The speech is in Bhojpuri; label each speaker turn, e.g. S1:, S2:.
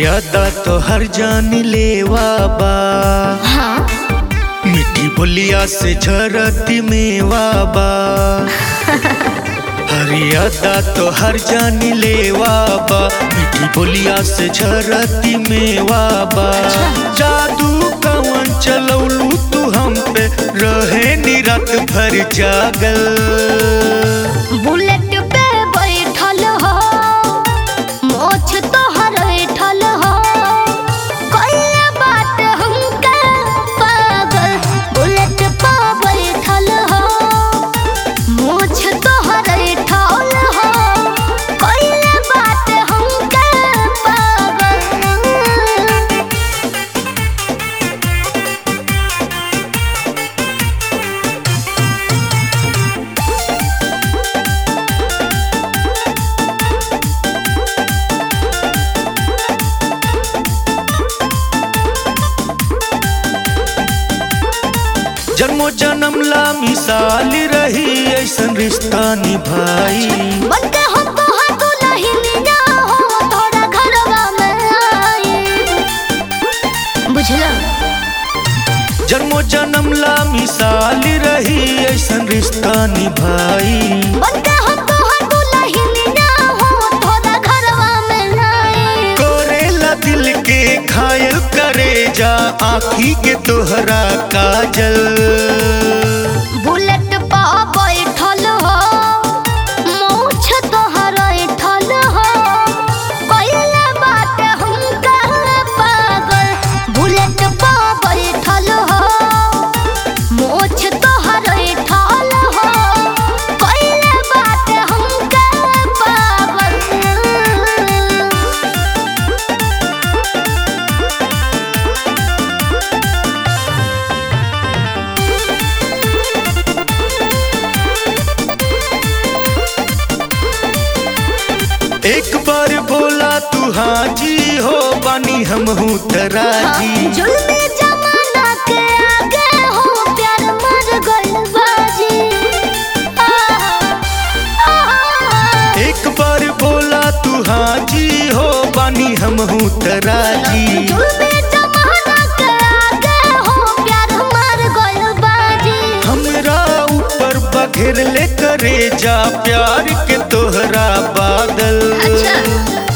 S1: हरियादा तो हर जान लेवा बा
S2: हाँ
S1: मिठी बोलिया से झरती मेवा बा हरियादा तो हर जान लेवा बा मिठी बोलिया से झरती मेवा बा जादू कवन चलौलू तू हम पे रहे नी रात भर जागल
S2: बुलेट पे बैठल हो मोछ तोहर बैठल हो कइले बात हमके पागल बुलेट पे बैठल हो मोछ तोहर बैठल हो कइले बात हमके पागल
S1: जन्मो जन्म ला मिसाल रही ऐसन रिश्ता निभाई
S2: बनके हम तोहर दुल्हनिया हो तोरा घरवा में आई बुझला
S1: जन्मो जन्म ला मिसाल रही ऐसन रिश्ता निभाई
S2: बनके हम तोहर दुल्हनिया हो तोरा घरवा में आई
S1: करेला दिल के घायल करे जा आखी के तोहरा काजल
S2: बुलेट पा बैठल हो मूछ तोहर बैठल हो कइले बात हमका पागल बुलेट पा बैठल हो मूछ तोहर बैठल हो कइले बात हमका पागल
S1: एक बार बोला तू हाजी हो बानी हम हूँ तराजी
S2: जुल्मी जमाना के आगे हो प्यार मर गइल बाजी आहा, आहा।
S1: एक बार बोला तू हाजी हो बानी हम हूँ तराजी
S2: जुल्मी जमाना के आगे हो प्यार मर गइल बाजी
S1: हमरा ऊपर बघेर ले करे जा प्यार के तोहरा बादल
S2: अच्छा